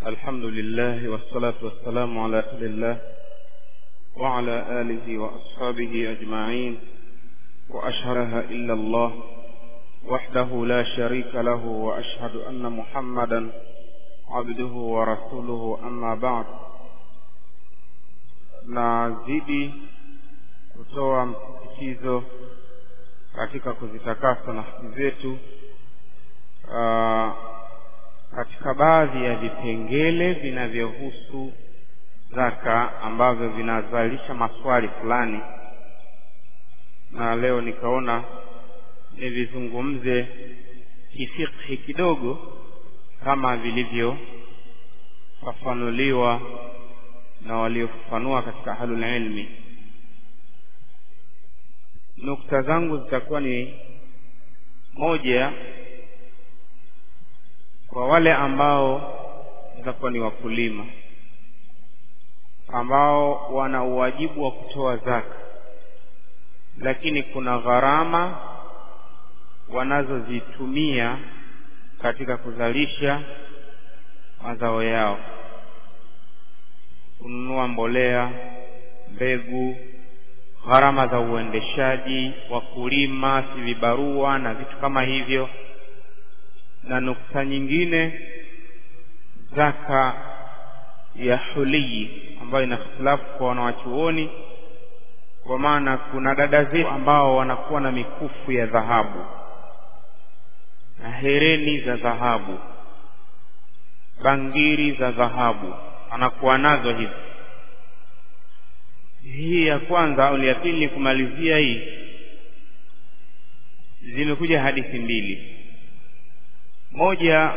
الحمد لله والصلاة والسلام على رسول الله وعلى آله وأصحابه أجمعين وأشهدها إلا الله وحده لا شريك له وأشهد أن محمدا عبده ورسوله أما بعد nazidi kutoa msisitizo katika kuzitakasa nafsi zetu uh, katika baadhi ya vipengele vinavyohusu zaka ambavyo vinazalisha maswali fulani na leo nikaona nivizungumze kifikhi kidogo kama vilivyofafanuliwa na waliofafanua katika ahlul ilmi nukta zangu zitakuwa ni moja kwa wale ambao watakuwa ni wakulima ambao wana uwajibu wa kutoa zaka lakini kuna gharama wanazozitumia katika kuzalisha mazao yao kununua mbolea mbegu gharama za uendeshaji wakulima si vibarua na vitu kama hivyo na nukta nyingine zaka ya hulii ambayo ina hitilafu kwa wanawachuoni kwa maana kuna dada zetu ambao wanakuwa na mikufu ya dhahabu na hereni za dhahabu bangiri za dhahabu anakuwa nazo hizi hii ya kwanza au ya pili kumalizia hii zimekuja hadithi mbili moja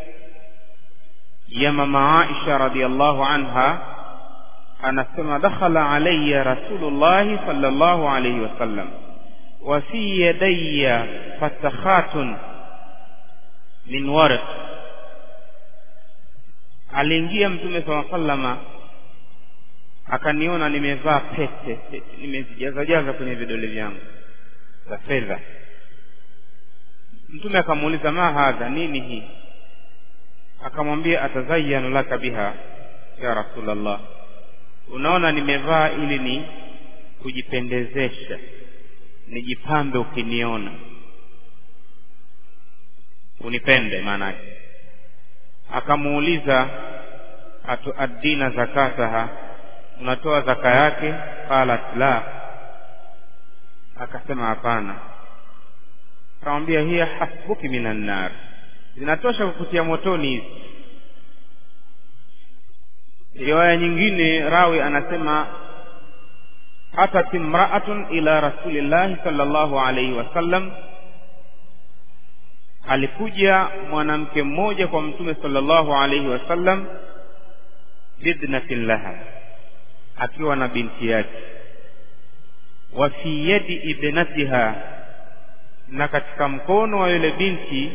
ya mama Aisha radhiallahu anha anasema dakhala alayya rasulullahi sallallahu alayhi wasallam wa fi yadayya fatakhatun min warq aliingia mtume saa sallama akaniona nimevaa pete nimezijazajaza kwenye vidole vyangu za fedha mtume akamuuliza ma hadha nini hii akamwambia atazayanu laka biha ya rasulallah unaona nimevaa ili ni kujipendezesha nijipambe ukiniona unipende maanake akamuuliza atuaddina zakataha unatoa zaka yake qalat la akasema hapana akamwambia hiya hasbuki minan nar zinatosha kukutia motoni hizi riwaya nyingine rawi anasema atat imraatun ila rasulillahi sallallahu alaihi wasallam alikuja mwanamke mmoja kwa mtume sallallahu alaihi wasallam bidnatin laha akiwa na binti yake wa fi yadi ibnatiha na katika mkono wa yule binti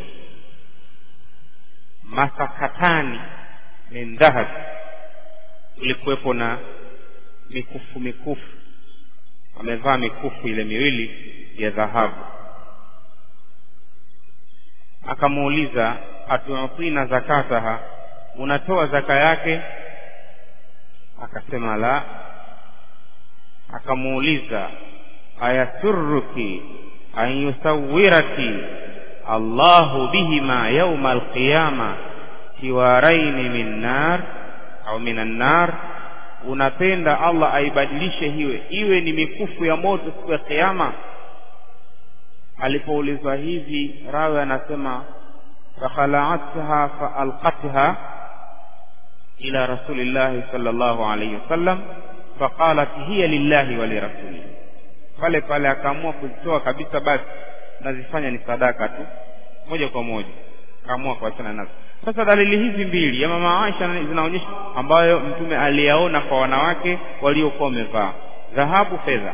masakatani min dhahab ulikuwepo na mikufu mikufu amevaa mikufu ile miwili ya dhahabu akamuuliza atuatina zakataha unatoa zaka yake akasema la akamuuliza ayasurruki an yusawwiraki allahu bihima yauma alqiyama siwaraini min nar au minan nar unapenda allah aibadilishe hiwe iwe ni mikufu ya moto siku ya kiyama alipoulizwa hivi rawi anasema fakhalaatha faalqatha ila rasulillahi sallallahu alayhi wasallam faqalat hiya lillahi wa lirasulihi pale pale akaamua kuzitoa kabisa basi nazifanya ni sadaka tu moja kwa moja akaamua kuachana nazo sasa dalili hizi mbili ya mama Aisha zinaonyesha ambayo mtume aliyaona kwa wanawake waliokuwa wamevaa dhahabu fedha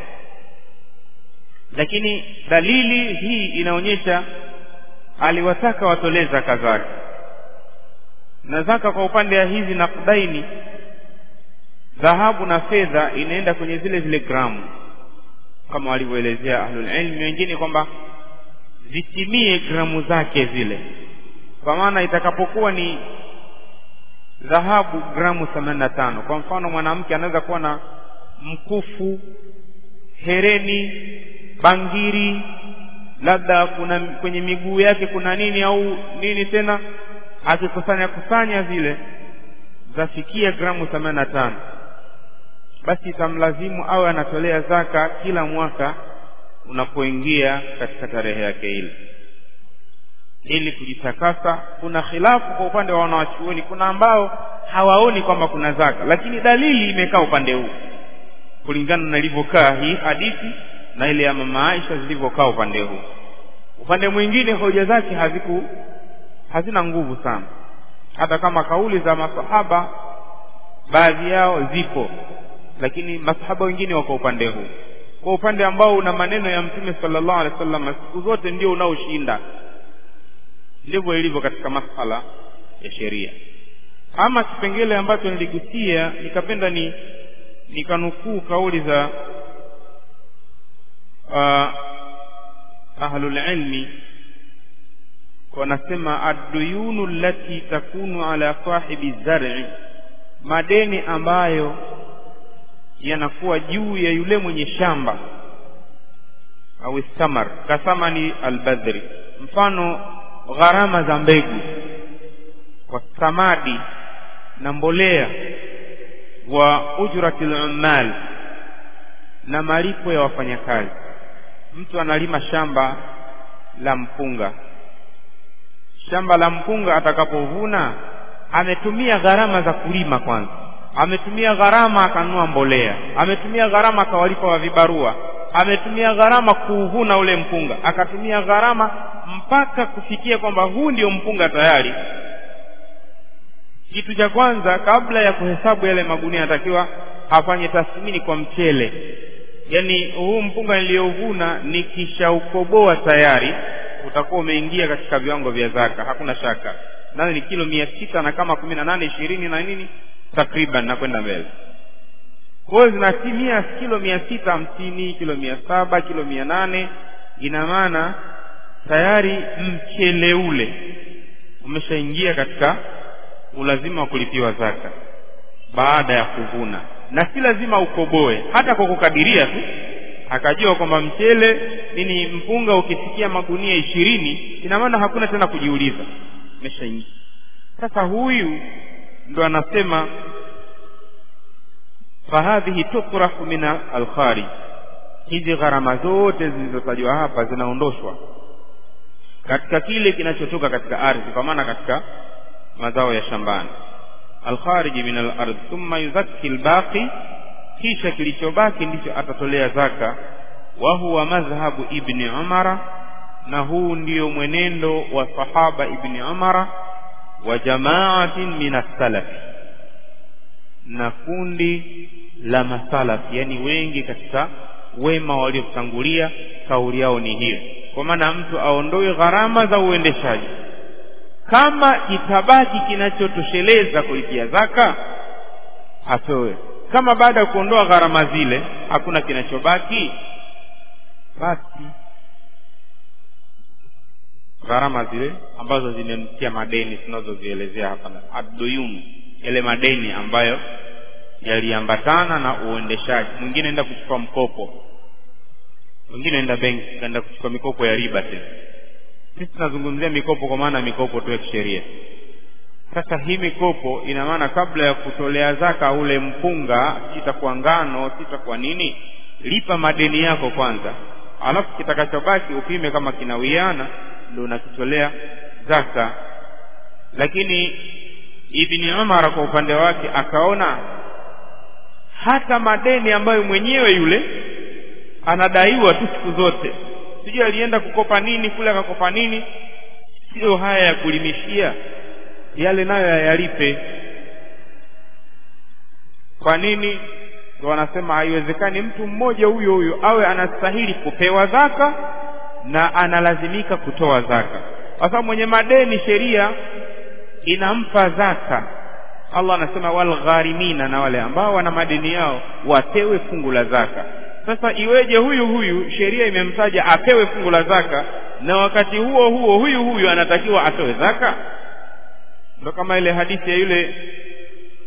lakini dalili hii inaonyesha aliwataka watolee zaka zake na zaka kwa upande wa hizi nakdaini dhahabu na fedha inaenda kwenye zile zile gramu kama walivyoelezea ahlul ilmi wengine kwamba zitimie gramu zake zile kwa maana itakapokuwa ni dhahabu gramu themanini na tano kwa mfano mwanamke anaweza kuwa na mkufu hereni bangiri labda kuna kwenye miguu yake kuna nini au nini tena akikusanya kusanya zile zafikia gramu themanini na tano basi itamlazimu awe anatolea zaka kila mwaka unapoingia katika tarehe yake ile ili kujitakasa kuna khilafu kwa upande wa wanawachuoni kuna ambao hawaoni kwamba kuna zaka lakini dalili imekaa upande huu kulingana na ilivyokaa hii hadithi na ile ya mama Aisha zilivyokaa upande huu upande mwingine hoja zake haziku hazina nguvu sana hata kama kauli za masahaba baadhi yao zipo lakini masahaba wengine wako upande huu kwa upande ambao una maneno ya mtume sallallahu alaihi wasallam siku zote ndio unaoshinda ndivyo ilivyo katika masala ya sheria ama kipengele ambacho niligusia nikapenda ni nikanukuu kauli za uh, ahlul ilmi wanasema adduyunu allati takunu ala sahibi zar'i madeni ambayo yanakuwa juu ya yule mwenye shamba au samar kasamani albadhri mfano gharama za mbegu kwa samadi na mbolea wa ujratil ummal na malipo ya wafanyakazi mtu analima shamba la mpunga shamba la mpunga atakapovuna ametumia gharama za kulima kwanza ametumia gharama akanunua mbolea ametumia gharama akawalipa wa vibarua ametumia gharama kuuvuna ule mpunga akatumia gharama mpaka kufikia kwamba huu ndio mpunga tayari kitu cha kwanza kabla ya kuhesabu yale magunia anatakiwa afanye tathmini kwa mchele yaani huu mpunga niliyovuna nikishaukoboa tayari utakuwa umeingia katika viwango vya zaka hakuna shaka nayo ni kilo mia sita na kama kumi na nane ishirini na nini takriban na kwenda mbele kwa hiyo zinatimia kilo mia sita hamsini kilo mia saba kilo mia nane ina maana tayari mchele ule umeshaingia katika ulazima wa kulipiwa zaka baada ya kuvuna na si lazima ukoboe hata kwa kukadiria tu akajua kwamba mchele nini mpunga ukifikia magunia ishirini ina maana hakuna tena kujiuliza umeshaingia sasa huyu ndo anasema fahadhihi tukrahu min alkharij hizi gharama zote zilizotajwa hapa zinaondoshwa katika kile kinachotoka katika ardhi kwa maana katika mazao ya shambani alkhariji min alardh thumma yuzakki albaqi kisha kilichobaki ndicho atatolea zaka wa huwa madhhabu ibni umara na huu ndio mwenendo wa sahaba ibni umara wa jamaatin min as-salafi na kundi la masalafi yani wengi katika wema waliotangulia kauli yao ni hiyo kwa maana mtu aondoe gharama za uendeshaji kama itabaki kinachotosheleza kulipia zaka atoe kama baada ya kuondoa gharama zile hakuna kinachobaki basi gharama zile ambazo zimemtia madeni tunazozielezea hapa aduyun yale madeni ambayo yaliambatana na uendeshaji mwingine enda kuchukua mkopo mwingine enda benki kaenda kuchukua mikopo ya riba tena sisi tunazungumzia mikopo kwa maana mikopo tu ya kisheria sasa hii mikopo ina maana kabla ya kutolea zaka ule mpunga sitakuwa ngano sitakuwa nini lipa madeni yako kwanza alafu kitakachobaki upime kama kinawiana ndio unakitolea zaka lakini ibni umar kwa upande wake akaona hata madeni ambayo mwenyewe yule anadaiwa tu siku zote sijui alienda kukopa nini kule akakopa nini sio haya ya kulimishia yale nayo yayalipe kwa nini ndio wanasema haiwezekani mtu mmoja huyo huyo awe anastahili kupewa zaka na analazimika kutoa zaka kwa sababu mwenye madeni sheria inampa zaka Allah anasema walgharimina na wale ambao wana madeni yao wapewe fungu la zaka sasa iweje huyu huyu sheria imemtaja apewe fungu la zaka na wakati huo huo huyu huyu anatakiwa atoe zaka ndo kama ile hadithi ya yule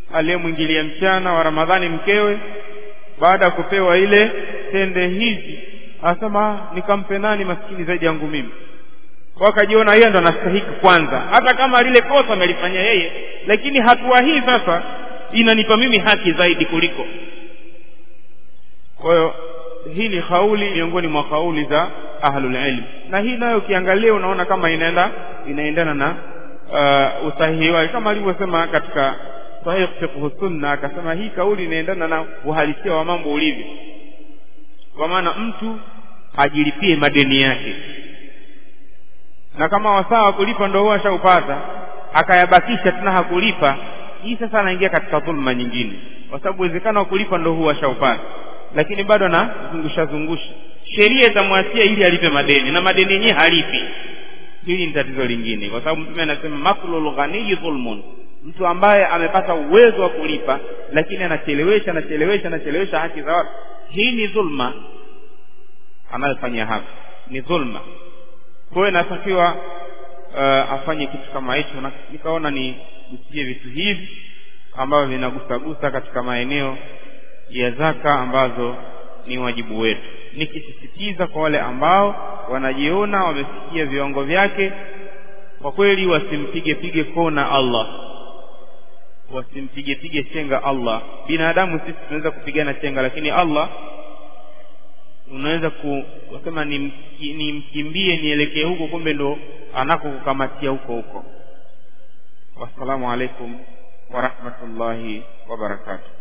aliyemwingilia mchana wa ramadhani mkewe baada ya kupewa ile tende hizi anasema nikampe nani maskini zaidi yangu mimi wakajiona yeye ndo anastahiki kwanza hata kama lile kosa amelifanya yeye lakini hatua hii sasa inanipa mimi haki zaidi kuliko kwa hiyo hii ni kauli miongoni mwa kauli za ahlul ilm na hii nayo ukiangalia unaona kama inaenda inaendana na uh, usahihi wake kama alivyosema katika sahih fiqh sunna akasema hii kauli inaendana na uhalisia wa mambo ulivyo kwa maana mtu ajilipie madeni yake na kama wasaa wa kulipa ndo huwa ashaupata akayabakisha tena hakulipa hii sasa anaingia katika dhulma nyingine kwa sababu uwezekano wa kulipa ndo huwa ashaupata lakini bado anazungusha zungusha sheria itamwachia ili alipe madeni na madeni yenyewe halipi hili ni tatizo lingine kwa sababu mtume anasema maklul ghaniyi dhulmun mtu ambaye amepata uwezo wa kulipa lakini anachelewesha anachelewesha anachelewesha haki za watu hii ni dhulma anayofanyia hapa ni dhulma kwa hiyo inatakiwa uh, afanye kitu kama hicho na nikaona ni gusie vitu hivi ambavyo vinagusagusa katika maeneo ya zaka ambazo ni wajibu wetu nikisisitiza kwa wale ambao wanajiona wamefikia viwango vyake kwa kweli wasimpige pige kona Allah wasimpige pige chenga Allah binadamu sisi tunaweza kupigana chenga lakini Allah unaweza kusema nimkimbie ni nielekee huko kumbe ndo anakokukamatia huko huko wassalamu alaikum warahmatullahi wabarakatuh